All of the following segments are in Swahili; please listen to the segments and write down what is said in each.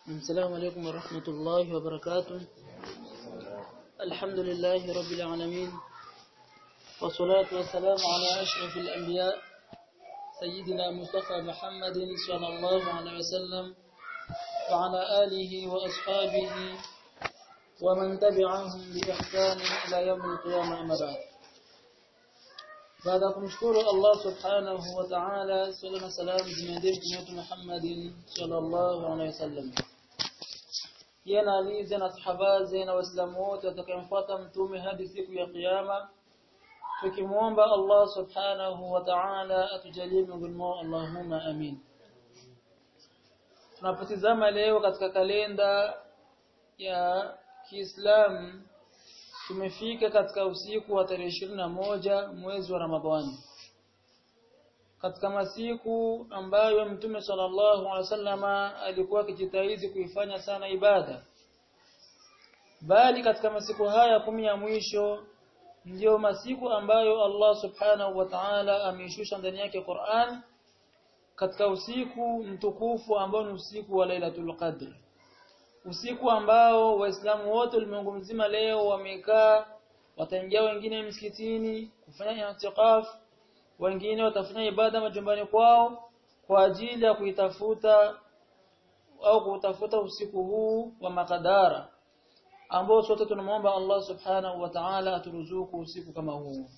السلام عليكم ورحمة الله وبركاته الحمد لله رب العالمين والصلاة والسلام على أشرف الأنبياء سيدنا مصطفى محمد صلى الله عليه وسلم وعلى آله وأصحابه ومن تبعهم بإحسان إلى يوم القيامة أما بعد baada kumshukuru Allah subhanahu wa ta'ala swalla na salamu zimeendeshwa mtume Muhammadin sallallahu alaihi wasallam yana alize na sahabaze na waislamu wote watakayemfuata mtume hadi siku ya kiyama tukimuomba Allah subhanahu wa ta'ala atujalie miongoni mwao Allahumma amin tunapotizama leo katika kalenda ya Kiislamu tumefika katika usiku wa tarehe moja mwezi wa Ramadhani katika masiku ambayo mtume sallallahu alaihi wasallama alikuwa akijitahidi kuifanya sana ibada bali katika masiku haya kumi ya mwisho ndiyo masiku ambayo Allah subhanahu wa ta'ala ameishusha ndani yake Qur'an katika usiku mtukufu ambao ni usiku wa Lailatul Qadr usiku ambao waislamu wote ulimwengu mzima leo wamekaa wataingia wengine msikitini kufanya i'tikaf wengine watafanya ibada majumbani kwao kwa ajili ya kuitafuta au kutafuta usiku huu wa makadara ambao sote tunamwomba Allah subhanahu wa ta'ala aturuzuku usiku kama huu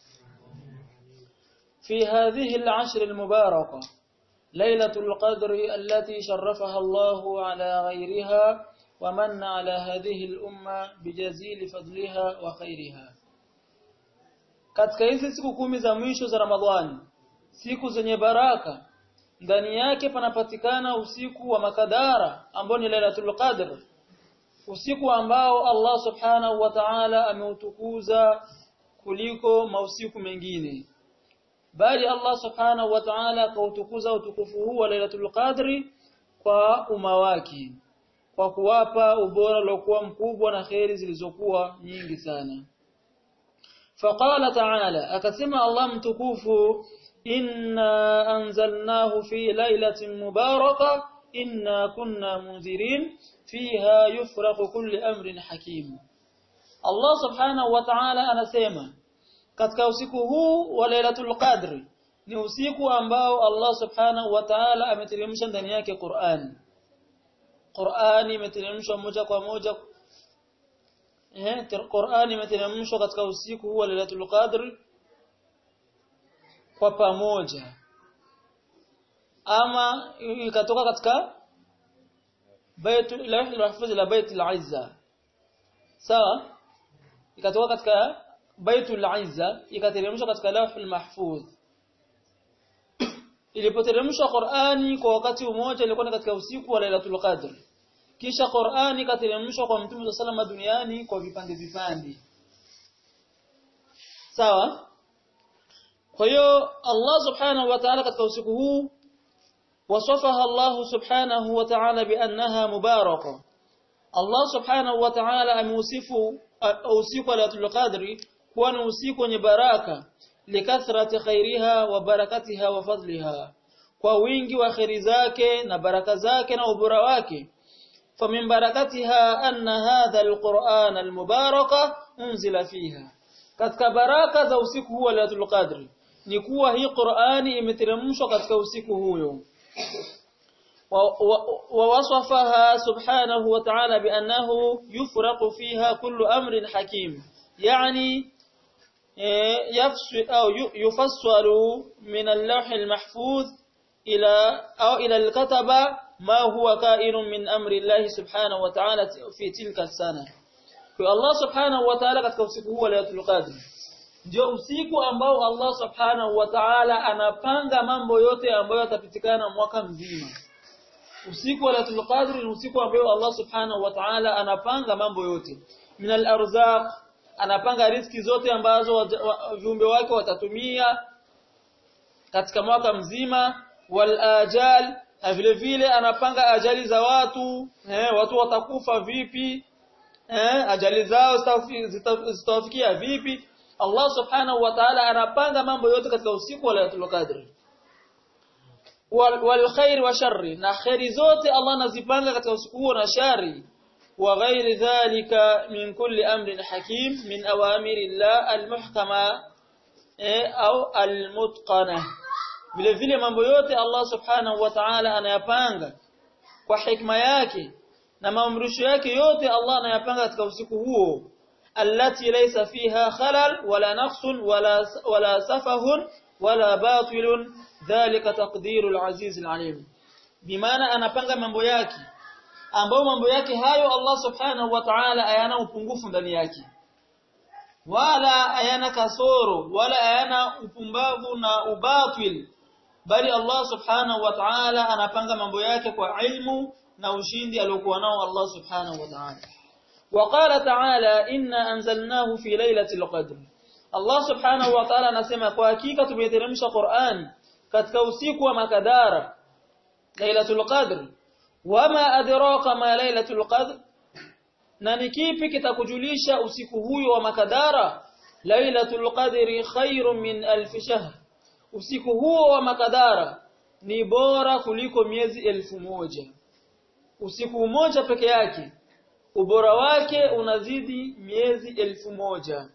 في هذه العشر المباركة ليلة القدر التي شرفها الله على غيرها ومن على هذه الأمة بجزيل فضلها وخيرها katika hizi siku kumi za mwisho za Ramadhani siku zenye baraka ndani yake panapatikana usiku wa makadara ambao ni Lailatul Qadr usiku ambao Allah Subhanahu wa Ta'ala ameutukuza kuliko mausiku mengine bali Allah Subhanahu wa Ta'ala akautukuza utukufu huu wa Lailatul Qadri kwa umma wake kwa kuwapa ubora uliokuwa mkubwa na kheri zilizokuwa nyingi sana faqala ta'ala akasema Allah mtukufu inna anzalnahu fi lailatin mubaraka inna kunna munzirin fiha yufraqu kulli amrin hakim Allah subhanahu wa ta'ala anasema katika usiku huu wa lailatul qadri ni usiku ambao Allah subhanahu wa ta'ala ameteremsha ndani yake Qur'an Qur'ani imeteremshwa moja kwa moja eh Qur'ani imeteremshwa katika usiku huu wa Lailatul Qadr kwa pamoja ama ikatoka katika Baitul Lahil Mahfuz la Baitul Izza sawa ikatoka katika Baitul Izza ikateremshwa katika Lahil Mahfuz ilipoteremshwa Qur'ani kwa wakati mmoja ilikuwa ni katika usiku wa Lailatul Qadr kisha Qur'ani kateremshwa kwa Mtume salama duniani kwa vipande vipande sawa kwa hiyo Allah subhanahu wa ta'ala katika usiku huu wasafaha Allah subhanahu wa ta'ala biannaha mubaraka Allah subhanahu wa ta'ala ameusifu usiku wa Lailatul Qadri kuwa ni usiku wenye baraka likathrati khairiha wa barakatiha wa fadliha kwa wingi wa khairi zake na baraka zake na ubora wake فمن بركتها أن هذا القرآن المبارك أنزل فيها katika baraka za usiku huu wa Lailatul Qadr ni kuwa hii Qur'ani imeteremshwa katika usiku huyo wa wasafaha subhanahu wa ta'ala bi annahu yufraqu fiha kullu amrin hakim yani au yufassalu min al-lawh al-mahfuz ila au ila al-kataba ما هو كائن من أمر الله سبحانه وتعالى في تلك السنة kwa Allah subhanahu wa ta'ala katika usiku huu wa Lailatul Qadr ndio usiku ambao Allah subhanahu wa ta'ala anapanga mambo yote ambayo yatapitikana mwaka mzima usiku wa Lailatul Qadr ni usiku ambao Allah subhanahu wa ta'ala anapanga mambo yote min al-arzaq anapanga riziki zote ambazo viumbe wake watatumia katika mwaka mzima wal ajal na vile vile anapanga ajali za watu eh, watu watakufa vipi eh, ajali zao zitawafikia vipi Allah subhanahu wa ta'ala anapanga mambo yote katika usiku wa Lailatul Qadr wal, wal khair wa sharri na khairi zote Allah anazipanga katika usiku huo na shari wa ghairi dhalika min kulli amrin hakim min awamiri Allah almuhkama eh, au almutqana vile vile mambo yote Allah subhanahu wa ta'ala anayapanga kwa hikma yake na maamrisho yake yote Allah anayapanga katika usiku huo allati laysa fiha khalal wala naqsun wala wala safahun wala batilun dhalika taqdirul azizul alim bimaana anapanga mambo yake ambao mambo yake hayo Allah subhanahu wa ta'ala hayana upungufu ndani yake wala hayana kasoro wala hayana upumbavu na ubatil bali Allah subhanahu wa ta'ala anapanga mambo yake kwa ilmu na ushindi aliokuwa nao Allah subhanahu wa ta'ala وقال تعالى إنا أنزلناه في ليلة القدر Allah subhanahu wa ta'ala anasema kwa hakika tumeteremsha Qur'an katika usiku wa makadara Lailatul Qadr wama adraka ma Lailatul Qadr na ni kipi kitakujulisha usiku huyo wa makadara Lailatul Qadri khairun min alf shahr usiku huo wa makadara ni bora kuliko miezi elfu moja usiku mmoja peke yake ubora wake unazidi miezi elfu moja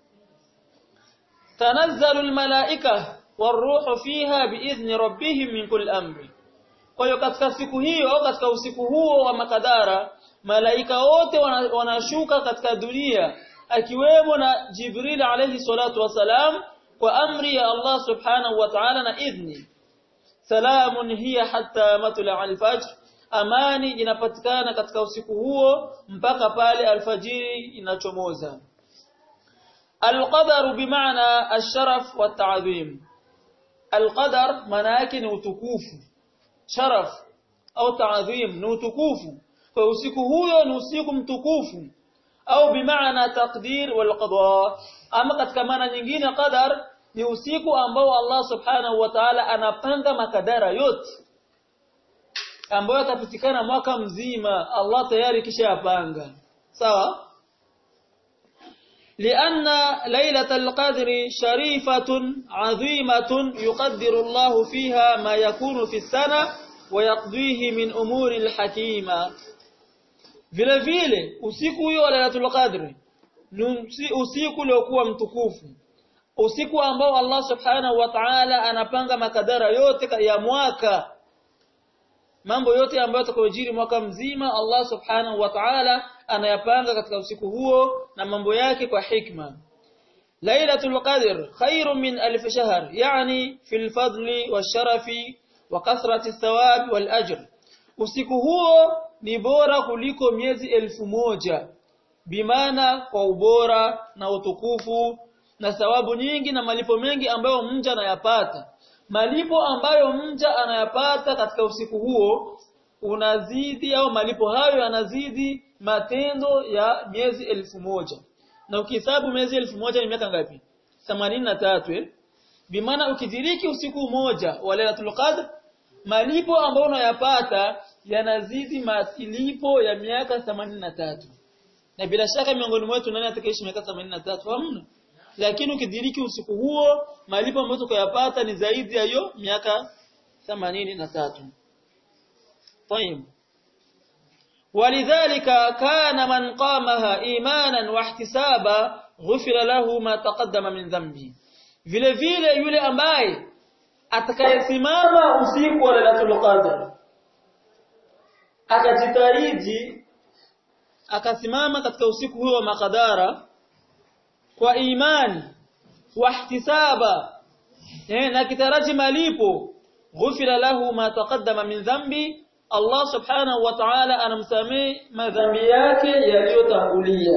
tanazzalu almalaika waruhu fiha biidhni rabbihim min kulli amri kwa hiyo katika siku hiyo au katika usiku huo wa makadara malaika wote wanashuka katika dunia akiwemo na Jibril alayhi salatu wasalam kwa amri ya Allah subhanahu wa ta'ala na idhni salamun hiya hatta matla al-fajr amani inapatikana katika usiku huo mpaka pale alfajiri inachomoza alqadar bimaana asharaf wa ta'zim alqadar maana yake ni utukufu sharaf au ta'zim ni utukufu kwa usiku huyo ni usiku mtukufu au bimaana taqdir wal qada ama katika maana nyingine qadar ni usiku ambao Allah subhanahu wa ta'ala anapanga makadara yote ambayo yatapitikana mwaka mzima Allah tayari kisha yapanga sawa لأن ليلة القدر شريفة عظيمة يقدر الله فيها ما يكون في السنة ويقضيه من أمور الحكيمة vile vile usiku huo wa Lailatul Qadr ni usiku uliokuwa mtukufu usiku ambao Allah Subhanahu wa Ta'ala anapanga makadara yote ya mwaka mambo yote ambayo yatakayojiri mwaka mzima Allah Subhanahu wa Ta'ala anayapanga katika usiku huo na mambo yake kwa hikma Lailatul Qadr khairun min alf shahr yani fil fadli washarafi wa kathrati thawab wal ajr usiku huo ni bora kuliko miezi elfu moja bimana kwa ubora na utukufu na thawabu nyingi na malipo mengi ambayo mja anayapata malipo ambayo mja anayapata katika usiku huo unazidi au malipo hayo yanazidi matendo ya miezi elfu moja na ukihesabu miezi elfu moja ni miaka ngapi 83 eh bimaana ukidiriki usiku mmoja wa Lailatul Qadr malipo ambayo unayapata yanazidi malipo ya miaka 83 na bila shaka miongoni mwetu nani atakayeishi miaka 83 hamna lakini ukidiriki usiku huo malipo ambayo tukayapata ni zaidi ya hiyo miaka 83 طيب ولذلك كان من قامها ايمانا واحتسابا غفر له ما تقدم من ذنبه vile vile yule ambaye atakayesimama usiku wa Lailatul Qadr akajitahidi akasimama katika usiku huo wa makadara kwa imani wahtisaba eh, na kitaraji malipo ghufira lahu ma taqaddama min dhambi Allah subhanahu wa ta'ala anamsamee madhambi yake yaliyotangulia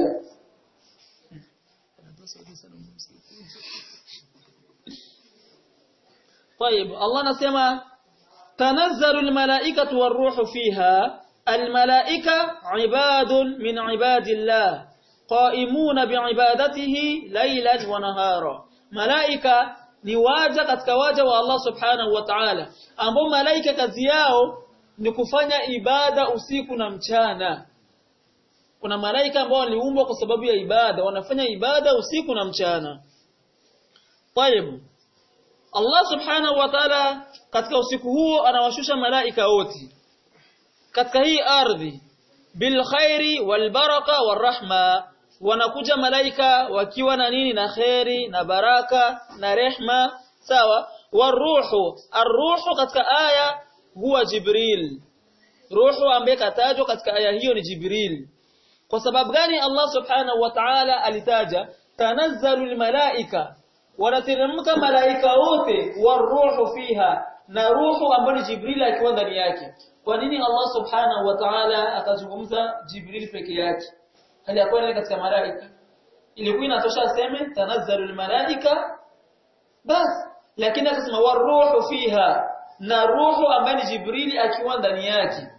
طيب الله anasema tanazzalu almalaikatu waruhu fiha almalaika ibadun min ibadillah qaimuna biibadatihi laylan wa nahara malaika ni waja katika waja wa Allah subhanahu wa ta'ala ambao malaika kazi yao ni kufanya ibada usiku na mchana kuna malaika ambao waliumbwa kwa sababu ya ibada wanafanya ibada usiku na mchana طيب Allah subhanahu wa ta'ala katika usiku huo anawashusha malaika wote katika hii ardhi bil khairi wal baraka war rahma wanakuja malaika wakiwa na nini na khairi na baraka na rehma sawa waruhu arruhu katika aya huwa jibril ruhu ambaye katajwa katika aya hiyo ni jibril kwa sababu gani Allah subhanahu wa ta'ala alitaja tanazzalu almalaika wanateremka malaika wote waruhu fiha na ruhu ambayo ni jibril akiwa ndani yake kwa nini Allah subhanahu wa ta'ala akazungumza jibril peke yake hali yakuwa katika malaika ilikuwa inatosha aseme tanazzalu almalaika bas lakini akasema waruhu fiha na ruhu ambaye ni jibril akiwa ndani yake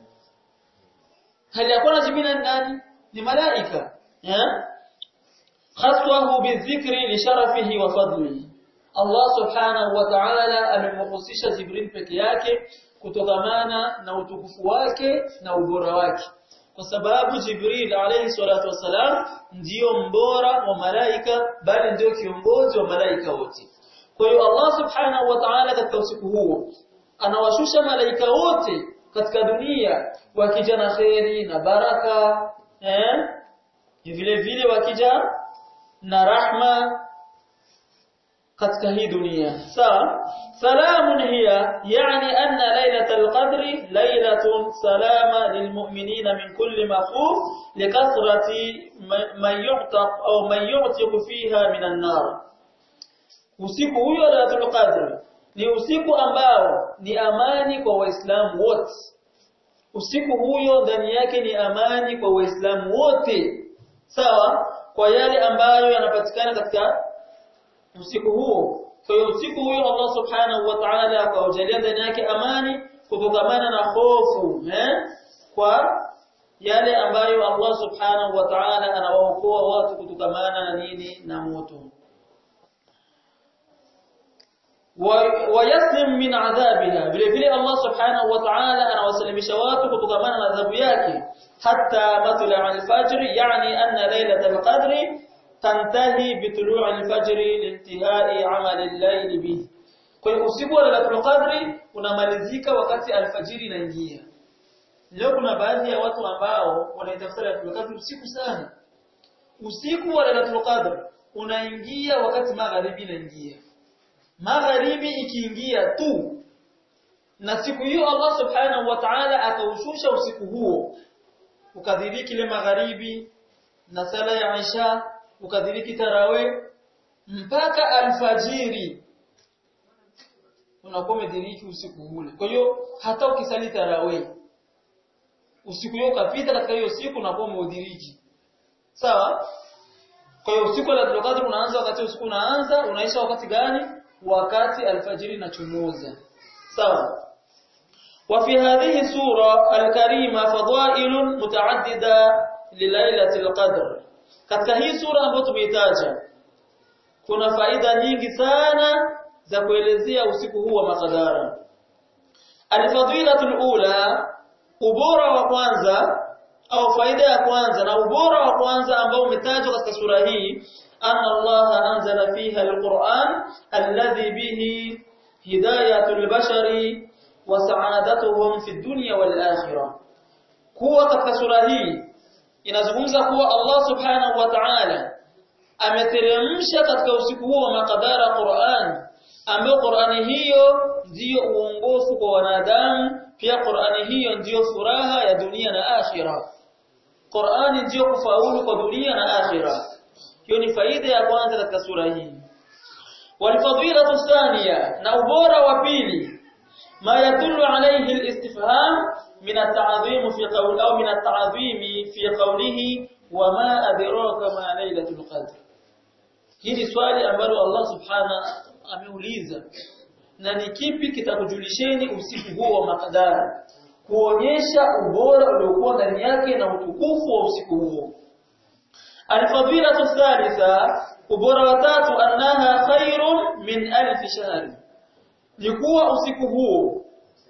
hali yakuwa jibril ndani ni malaika eh khaswahu bizikri li sharafihi wa fadlihi Allah subhanahu wa ta'ala amemhusisha Jibril peke yake kutokamana na utukufu wake na ubora wake kwa sababu Jibril alayhi salatu wasalam ndiyo mbora wa malaika bali ndiyo kiongozi wa malaika wote kwa hiyo Allah subhanahu wa ta'ala katika usiku huo anawashusha malaika wote katika dunia wakija na kheri na baraka eh vile vile wakija na rahma katika hii dunia sawa salamun hiya yani anna lailatul qadri lailatun salama lilmu'minina min kulli makhuf likathrati man yu'taq au man yu'tiq fiha minan nar usiku huyo lailatul qadri ni usiku ambao ni amani kwa waislamu wote usiku huyo ndani yake ni amani kwa waislamu wote sawa kwa yale ambayo yanapatikana katika usiku huo kwa hiyo usiku huo Allah subhanahu wa ta'ala akaujalia ndani yake amani kutokamana na hofu eh kwa yale ambayo Allah subhanahu wa ta'ala anawaokoa watu kutokamana na nini na moto wayaslim min adhabiha vile vile Allah subhanahu wa ta'ala anawasalimisha watu kutokamana na adhabu yake hatta matla al-fajr yani anna laylatul qadri tantahi bitulu' al-fajr liintihai amal al-layl bih kwa hiyo usiku wa lailatul qadri unamalizika wakati alfajiri inaingia leo kuna baadhi ya watu ambao wanaitafuta lailatul qadri usiku sana usiku wa lailatul qadri unaingia wakati magharibi inaingia magharibi ikiingia tu na siku hiyo Allah subhanahu wa ta'ala akaushusha usiku huo ukadhiriki ile magharibi na sala ya Isha ukadhiriki tarawe mpaka alfajiri unakuwa umediriki usiku ule kwa hiyo hata ukisali tarawe usiku huo ukapita katika hiyo siku unakuwa umeudiriki sawa kwa hiyo usiku wa Lailatul Qadr unaanza wakati usiku unaanza unaisha wakati gani wakati alfajiri inachomoza sawa وفي هذه السورة الكريمة فضائل متعددة لليلة القدر katika hii sura ambayo tumeitaja kuna faida nyingi sana za kuelezea usiku huu wa makadara alfadilatul ula ubora wa kwanza au faida ya kwanza na ubora wa kwanza ambao umetajwa katika sura hii anna Allah anzala fiha alquran alladhi bihi hidayatul bashari wa sa'adatuhum fi dunya wal akhirah kuwa katika sura hii inazungumza kuwa Allah subhanahu wa ta'ala ameteremsha katika usiku huo wa makadara Qur'an ambayo Qur'ani hiyo ndiyo uongofu kwa wanadamu pia Qur'ani hiyo ndiyo furaha ya dunia na akhira Qur'ani ndiyo kufaulu kwa dunia na akhira hiyo ni faida ya kwanza katika sura hii walfadilatu thaniya na ubora wa pili ma yadullu alayhi alistifham min at-ta'zim fi qawl aw min at-ta'zim fi qawlihi wama adraka ma laylatul qadr hili swali ambalo Allah subhana ameuliza na ni kipi kitakujulisheni usiku huo wa makadara kuonyesha ubora uliokuwa ndani yake na utukufu wa usiku huo alfadilatu thalitha ubora wa tatu annaha khairun min alf shahr ni kuwa usiku huo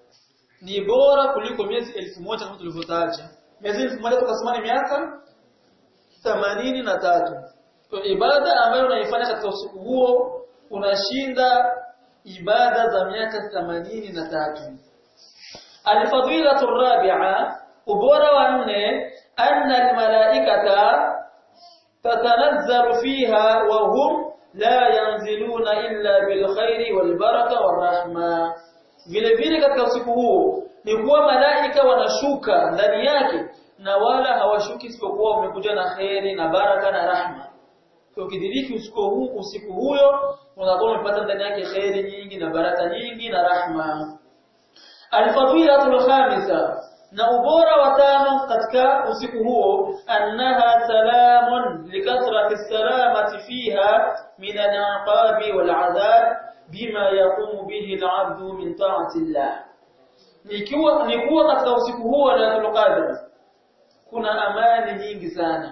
ni bora kuliko miezi elfu moja kama tulivyotaja miezi elfu moja tukasema ni miaka themanini na tatu kwa ibada ambayo unaifanya katika usiku huo unashinda ibada za miaka 83 alfadilatu rabi'a ubora wa nne anna almalaikata tatanazzalu fiha wa hum la yanziluna illa bil khairi wal baraka war rahma vile vile katika usiku huo ni kuwa malaika wanashuka ndani yake na wala hawashuki isipokuwa wamekuja na khairi na baraka na rahma kwa ukidiriki usiku huu usiku huyo unakuwa umepata ndani yake khairi nyingi na baraka nyingi na rahma alfadilatul khamisa na ubora wa tano katika usiku huo annaha salamun likathrati salamati fiha min al-aqabi wal adhab bima yaqumu bihi al-'abdu min ta'ati Allah nikiwa ni kuwa katika usiku huo wa Lailatul Qadr kuna amani nyingi sana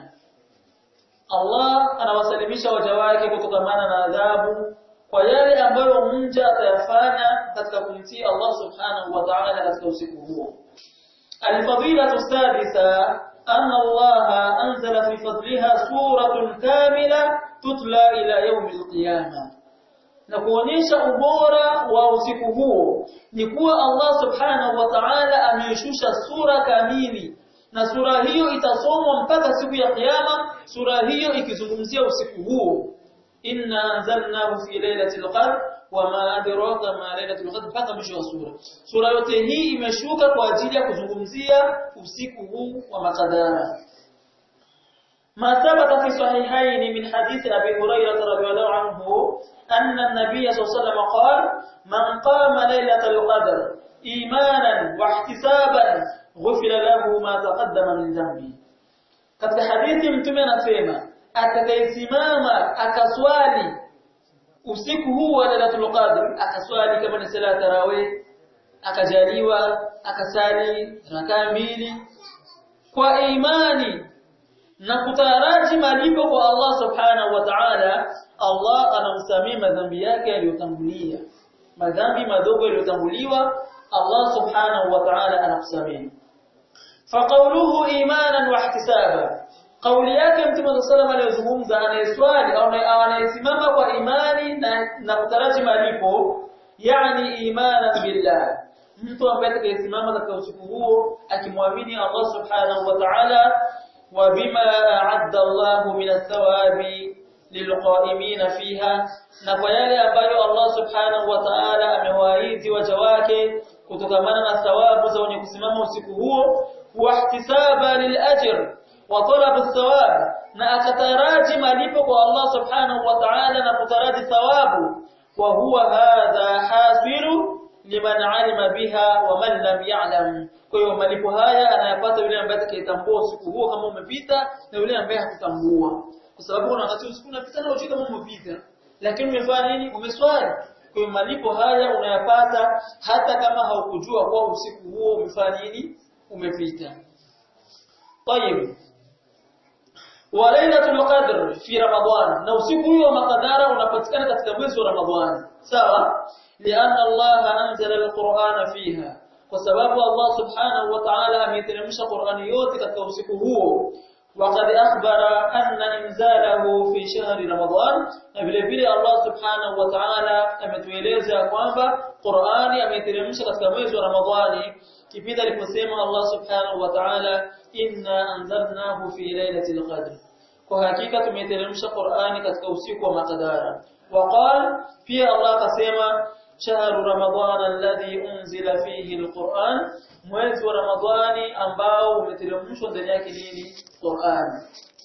Allah anawasalimisha waja wake kutokamana na adhabu kwa yale ambayo mja atayafanya katika kumtii Allah subhanahu wa ta'ala katika usiku huo الفضيلة السادسة أن الله أنزل في فضلها سورة كاملة تتلى إلى يوم القيامة na kuonyesha ubora wa usiku huo ni kuwa Allah subhanahu wa ta'ala ameishusha sura kamili na sura hiyo itasomwa mpaka siku ya kiyama sura hiyo ikizungumzia usiku huo inna anzalnahu fi lailatul qadr wama adraka ma lailatul qadr mpaka mwisho wa sura sura yote hii imeshuka kwa ajili ya kuzungumzia usiku huu wa makadara ما ثبت في صحيحين من حديث أبي هريرة رضي الله عنه أن النبي صلى الله عليه وسلم قال من قام ليلة القدر إيمانا واحتسابا غفر له ما تقدم من ذنبه katika hadithi mtume anasema atakayesimama akaswali usiku huu wa Lailatul Qadr akaswali kama ni sala tarawih akajaliwa akasali rakaa mbili kwa imani na kutaraji malipo kwa Allah subhanahu wa ta'ala Allah anamsamia madhambi yake yaliyotangulia madhambi madogo yaliyotanguliwa Allah subhanahu wa ta'ala anakusamia faqawluhu imanan wa ihtisaba kauli yake mtume sallallahu alayhi aliyozungumza anayeswali au anayesimama kwa imani na, na kutaraji malipo yani imanan billah mtu ambaye atakayesimama katika usiku huo akimwamini Allah subhanahu wa ta'ala وبما أعد الله من الثواب للقائمين فيها na kwa yale ambayo Allah subhanahu wa ta'ala amewaahidi waja wake kutokamana na thawabu za wenye kusimama usiku huo wahtisaba lilajr wa talab thawab na akataraji malipo kwa Allah subhanahu wa ta'ala na kutaraji thawabu wa huwa hadha hasilu liman alima biha wa man lam ya'lam kwa hiyo malipo haya anayapata yule ambaye atakayetambua usiku huo kama umepita na yule ambaye hakutambua kwa sababu kuna wakati usiku unapita na ujui kama umepita lakini umefanya nini umeswali kwa hiyo malipo haya unayapata hata kama haukujua kwa usiku huo umefanya nini umepita طيب وليله القدر في رمضان na usiku huo makadara unapatikana katika mwezi wa Ramadhani sawa lianna Allah anzala alqur'ana fiha kwa sababu Allah subhanahu wa ta'ala ameteremsha Qur'ani yote katika usiku huo وقد أخبر أن إنزاله في شهر رمضان vile vile Allah subhanahu wa ta'ala ametueleza kwamba Qur'ani ameteremsha katika mwezi wa Ramadhani kipindi aliposema Allah subhanahu wa ta'ala inna anzalnahu fi lailatul qadr kwa hakika tumeteremsha Qur'ani katika usiku wa makadara وقال pia Allah akasema شهر رمضان الذي أنزل فيه القرآن mwezi wa Ramadhani ambao umeteremshwa ndani yake nini Qur'an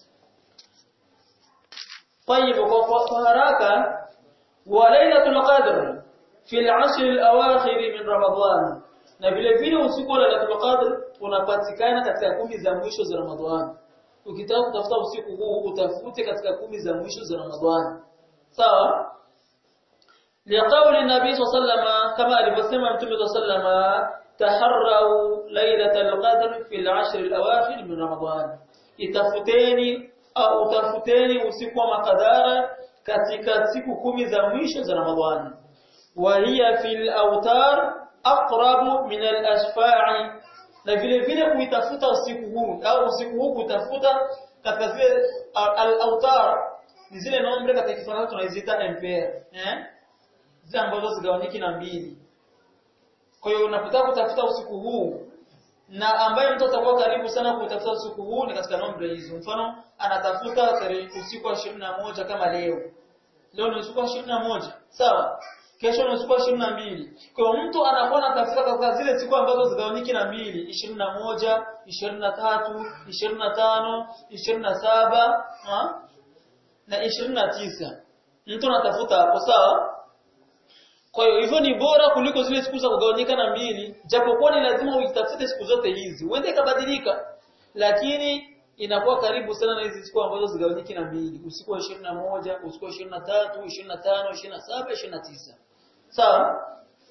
طيب kwa haraka wa lailatul qadr fi al-ashr al-awakhir min Ramadhan na vile vile usiku wa lailatul qadr unapatikana katika kumi za mwisho za Ramadhan ukitaka kutafuta usiku huu utafute katika kumi za mwisho za Ramadhan sawa لقول النبي صلى الله عليه وسلم كما alivyosema mtume صلى الله عليه وسلم تحروا ليلة القدر في العشر الأواخر من رمضان itafuteni au utafuteni usiku wa makadara katika siku kumi za mwisho za Ramadhani wa hiya fil awtar aqrabu min al ashfa'i na vile vile kuitafuta usiku huu au usiku huu kutafuta katika zile al awtar ni zile nombre katika Kifaransa tunaziita ampere eh zile ambazo zigawanyiki na mbili kwa hiyo unapotaka kutafuta usiku huu na ambaye mtu atakuwa karibu sana kutafuta usiku huu ni katika nombre hizo mfano anatafuta tarehe usiku wa 21 kama leo leo ni usiku wa 21 sawa kesho ni usiku wa 22 kwa hiyo mtu anakuwa anatafuta katika zile siku ambazo zigawanyiki na mbili 21 23 25 27 ha? na 29 mtu anatafuta hapo sawa kwa hiyo hivyo ni bora kuliko zile siku za kugawanyika na mbili japokuwa ni lazima uitafute siku zote hizi uende ikabadilika lakini inakuwa karibu sana na hizi siku ambazo zigawanyiki na mbili usiku wa 21 usiku wa 23 25 27 29 sawa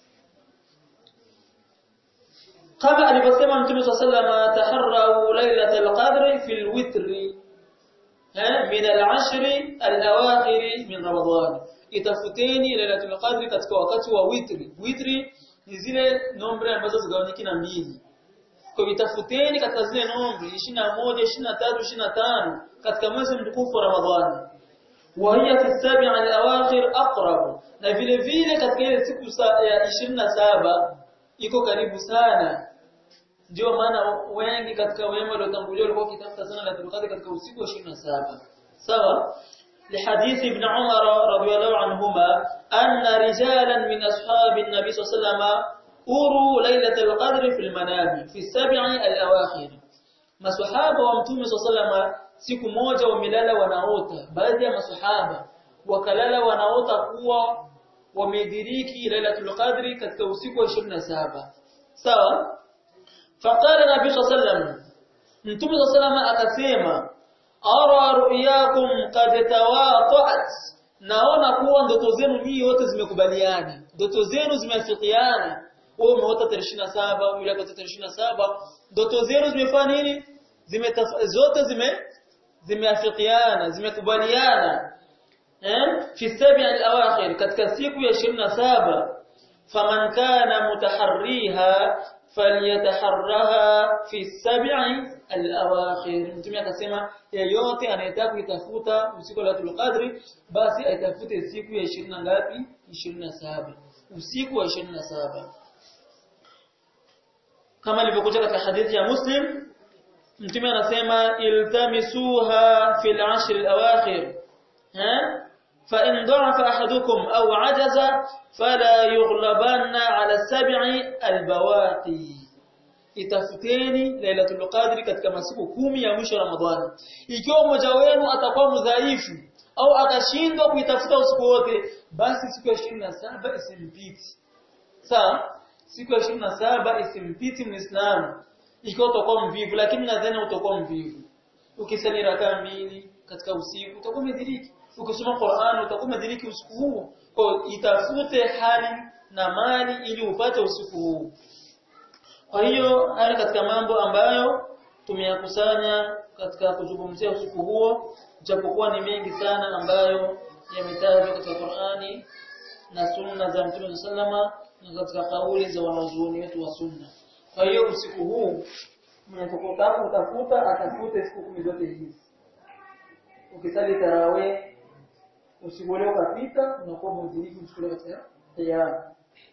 kama alivyosema mtume صلى الله عليه وسلم taharrau lailatul qadri fil witri min al-ashr al-awakhir min ramadan itafuteni lailatul qadri katika wakati wa witri witri ni zile nombre ambazo zigawanyiki na mbili kwa itafuteni katika zile nombre 21 23 25 katika mwezi mtukufu wa ramadhani wa hiya fi sabi' al-awakhir aqrab na vile vile katika ile siku ya 27 iko karibu sana ndio maana wengi katika wema waliotangulia walikuwa wakitafuta sana Lailatul Qadr katika usiku wa 27 sawa لحديث ابن عمر رضي الله عنهما أن رجالا من أصحاب النبي صلى الله عليه وسلم أروا ليلة القدر في المنام في السبع الأواخر maswahaba wa mtume صلى siku moja wamelala wanaota baadhi ya maswahaba wakalala wanaota kuwa wamediriki lailatul qadri katika usiku wa 27 sawa faqala nabii sallallahu mtume sallallahu akasema ara ru'yakum qad tawaqa'at naona kuwa ndoto zenu nyinyi yote zimekubaliana ndoto zenu zimeafikiana wewe umeota tarehe 27 yule akaota tarehe 27 ndoto zenu zimefanya nini zime zote zime zimeafikiana zimekubaliana eh fi sabi al-awakhir katika siku ya 27 faman kana mutaharriha falyataharraha fi sabi al-awakhir mtume akasema yeyote anayetaka kuitafuta usiku wa Lailatul Qadri basi aitafute siku ya 20 ngapi 27 usiku wa 27 kama ilivyokuja katika hadithi ya Muslim mtume anasema iltamisuha fil ashr al-awakhir ha فإن ضعف أحدكم أو عجز فلا يغلبن على السبع البواقي itafuteni lailatul qadri katika masiku kumi ya mwisho Ramadhani ikiwa mmoja wenu atakuwa mdhaifu au akashindwa kuitafuta usiku wote basi siku ya 27 isimpiti sawa siku ya 27 isimpiti muislamu ikiwa utakuwa mvivu lakini nadhani utakuwa mvivu ukisali rakaa mbili katika usiku utakuwa umediriki ukisoma Qur'an utakuwa umediriki usiku huo kwa itafute hali na mali ili upate usiku huu kwa hiyo haya katika mambo ambayo tumeyakusanya katika kuzungumzia usiku huo japokuwa ni mengi sana ambayo yametajwa katika Qur'ani na sunna za Mtume sallama na katika kauli za wanazuoni wetu wa sunna kwa hiyo usiku huu mnapotaka utafuta atafute siku kumi zote hizi ukisali tarawih usiku ule ukapita unakuwa mudhirifu usiku ule katika tayari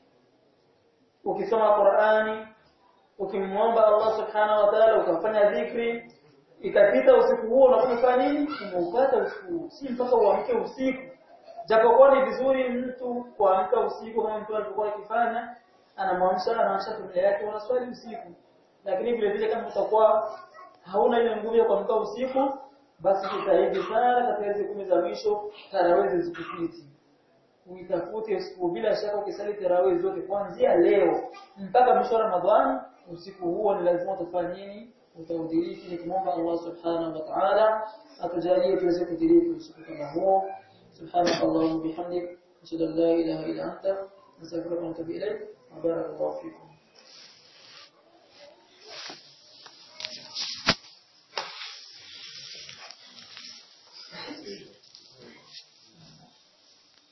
ukisoma Qur'ani ukimwomba Allah subhanahu wa ta'ala ukafanya dhikri ikapita usiku huo unafanya nini umeupata usiku si mpaka uamke usiku japokuwa ni vizuri mtu kuamka usiku kama mtu alivyokuwa akifanya anamwamsha anaamsha familia yake wanaswali usiku lakini vile vile kama utakuwa hauna ile nguvu ya kuamka usiku basi jitahidi sana katika hizo kumi za mwisho tarawih zikupiti uitafute usiku bila shaka ukisali tarawih zote kuanzia leo mpaka mwisho wa Ramadhani usiku huo ni lazima utafanya nini utaudiriki nikimwomba Allah subhanahu wa ta'ala atujalie tuweze kudiriki usiku kama huo سبحانك اللهم وبحمدك اشهد ان لا اله الا انت نستغفرك ونتوب اليك وبارك الله فيكم